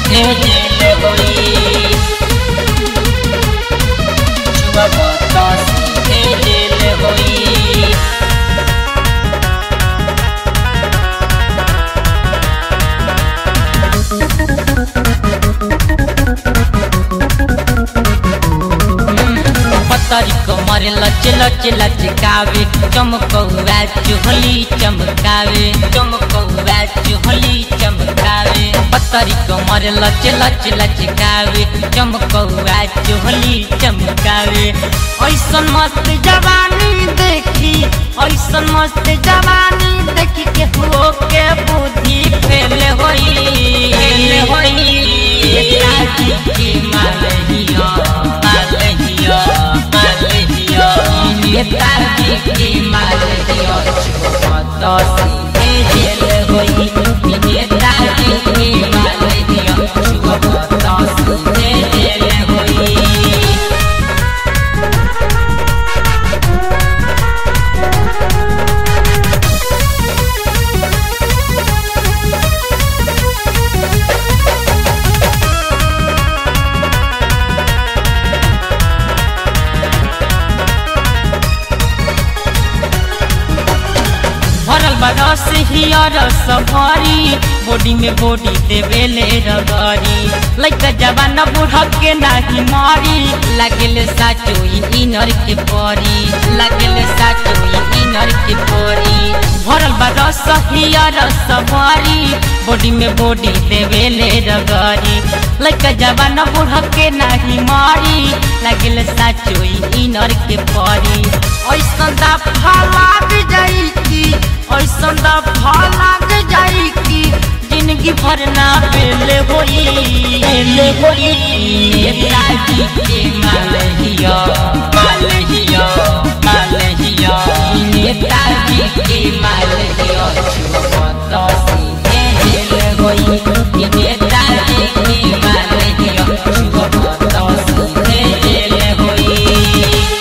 सीधे जेल होई छुअब त सीधे जेल होई पतरी कमर लच लच लचकावे चमकौआ चुहली चमकावे चमकौआ चुहली चमकावे पतरी कमर लच लच लचकावे चमकौआ चुहली चमकावे ऐसन मस्त जवानी देखी ऐसन मस्त जवानी देखी के हो के बुद्धि फेल होई फेल होई राजी के मालहिया मालहिया मालहिया नेताजी के मालहिया छुपत सीधे जेल होई नेताजी के मालहिया छुपत सीधे जेल होई भरल बरस हियर सफरी बॉडी में बॉडी देवेले रगरी लइका जवान बूढ़ के नाही मारी लागेले साचो इनर के परी लागेले साचो इनर के परी भरल बरस हियर सफरी बॉडी में बॉडी देवेले रगरी लइका जवान बूढ़ के नाही मारी लागेले साचो इनर के परी ऐसन दा लाग जाई की ऐसन दा लाग जाई की जिंदगी भर ना पेले होई पेले होई नेताजी के मालहिया मालहिया मालहिया नेताजी के मालहिया छुपत सीधे जेल होई नेताजी के मालहिया छुपत सीधे जेल होई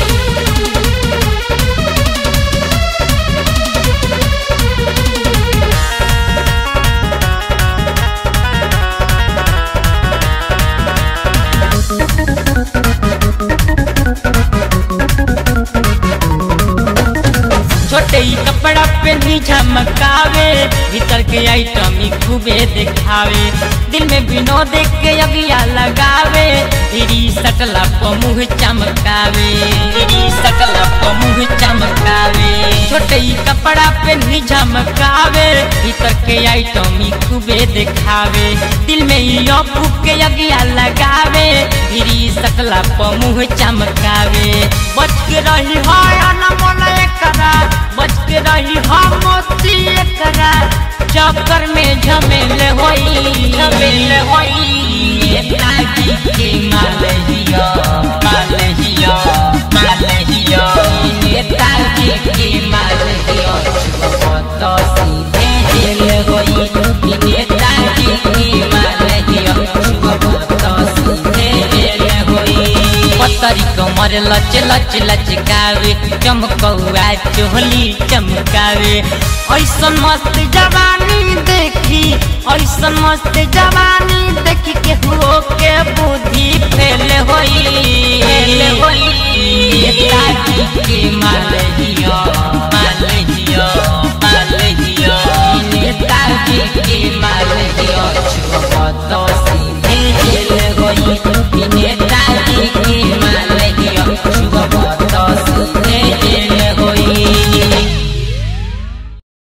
छोटे ही कपड़ा पहनी झमकावे भीतर के आइटम ही खूबे दिखावे दिल में बिनो देख के अगिया लगावे तेरी सटला प मुँह चमकावे तेरी सटला प मुँह चमकावे छोटे ही कपड़ा पहनी झमकावे भीतर के आइटम ही खूबे दिखावे दिल में ही अबू के अगिया लगावे तेरी सटला प मुँह चमकावे बच के रही है अनमोल एकरा बच के रही हम मोती एकरा चक्कर में झमेल होई झमेल होई नेताजी के मालहिया मालहिया मालहिया नेताजी के मालहिया छुपत सीधे जेल होई नेताजी के मालहिया छुपत सीधे जेल होई पतरी कमर लच लच लचकावे चमकौआ चोहली चमकावे ऐसन मस्त जवानी देखी ऐसन मस्त जवानी देखी के हो के बुद्धि फेल होई फेल होई नेताजी के मालहिया मालहिया